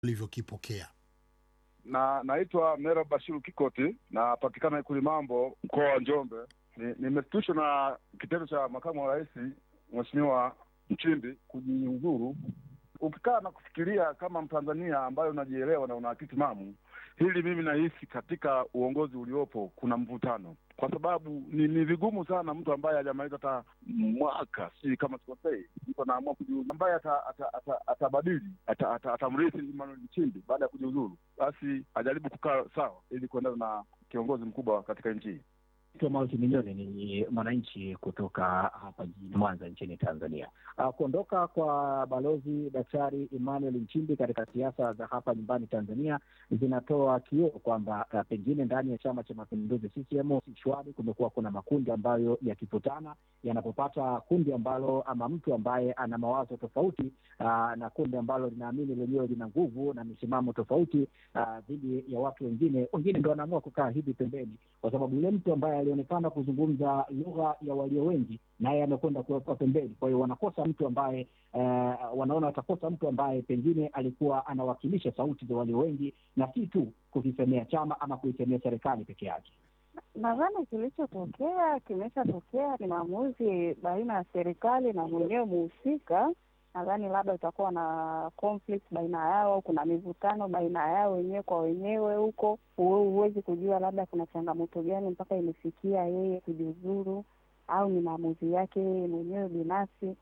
ulivyokipokea. na naitwa Mera Bashiru Kikoti, napatikana Ikuli Mambo, mkoa wa Njombe. Ni- Nimeshtushwa na kitendo cha makamu wa rais Mheshimiwa Nchimbi kujiuzuru. Ukikaa na kufikiria kama Mtanzania ambaye unajielewa na una akili timamu, hili mimi nahisi katika uongozi uliopo kuna mvutano, kwa sababu ni, ni vigumu sana mtu ambaye hajamaliza hata mwaka, sijui kama sikosei, mtu anaamua kujiuzuru, ambaye atabadili ata, ata, atabadili, ata, ata, atamrithi Emmanuel Nchimbi baada ya kujiuzuru, basi ajaribu kukaa sawa ili kuendana na kiongozi mkubwa katika nchi hii. Mauti Milioni ni mwananchi kutoka hapa jijini Mwanza nchini Tanzania. Uh, kuondoka kwa balozi Daktari Emmanuel Nchimbi katika siasa za hapa nyumbani Tanzania zinatoa kioo kwamba uh, pengine ndani ya Chama cha Mapinduzi CCM si shwari. Kumekuwa kuna makundi ambayo yakikutana yanapopata kundi ambalo ama mtu ambaye ana mawazo tofauti uh, na kundi ambalo linaamini lenyewe lina nguvu na misimamo tofauti uh, dhidi ya watu wengine, wengine ndo wanaamua kukaa hivi pembeni kwa sababu yule mtu ambaye alionekana kuzungumza lugha ya walio wengi naye amekwenda kuwekwa pembeni. Kwa hiyo wanakosa mtu ambaye eh, wanaona watakosa mtu ambaye pengine alikuwa anawakilisha sauti za walio wengi na si tu kukisemea chama ama kuisemea serikali peke yake. Nadhani kilichotokea kimeshatokea, ni maamuzi baina ya serikali na mwenyewe muhusika. Nadhani labda utakuwa na conflict baina yao, au kuna mivutano baina yao wenyewe kwa wenyewe huko. Huwe- Huwezi kujua labda kuna changamoto gani mpaka imefikia yeye kujiuzuru, au ni maamuzi yake yeye mwenyewe binafsi.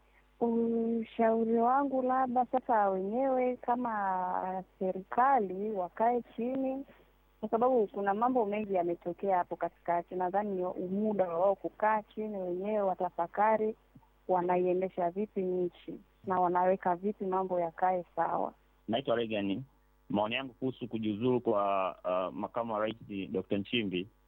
Ushauri wangu labda sasa wenyewe kama serikali wakae chini kwa sababu kuna mambo mengi yametokea hapo katikati. Nadhani ni muda wa wao kukaa chini wenyewe, watafakari wanaiendesha vipi nchi na wanaweka vipi mambo yakae sawa. Naitwa Regan. Maoni yangu kuhusu kujiuzuru kwa uh, makamu wa rais Dr. Nchimbi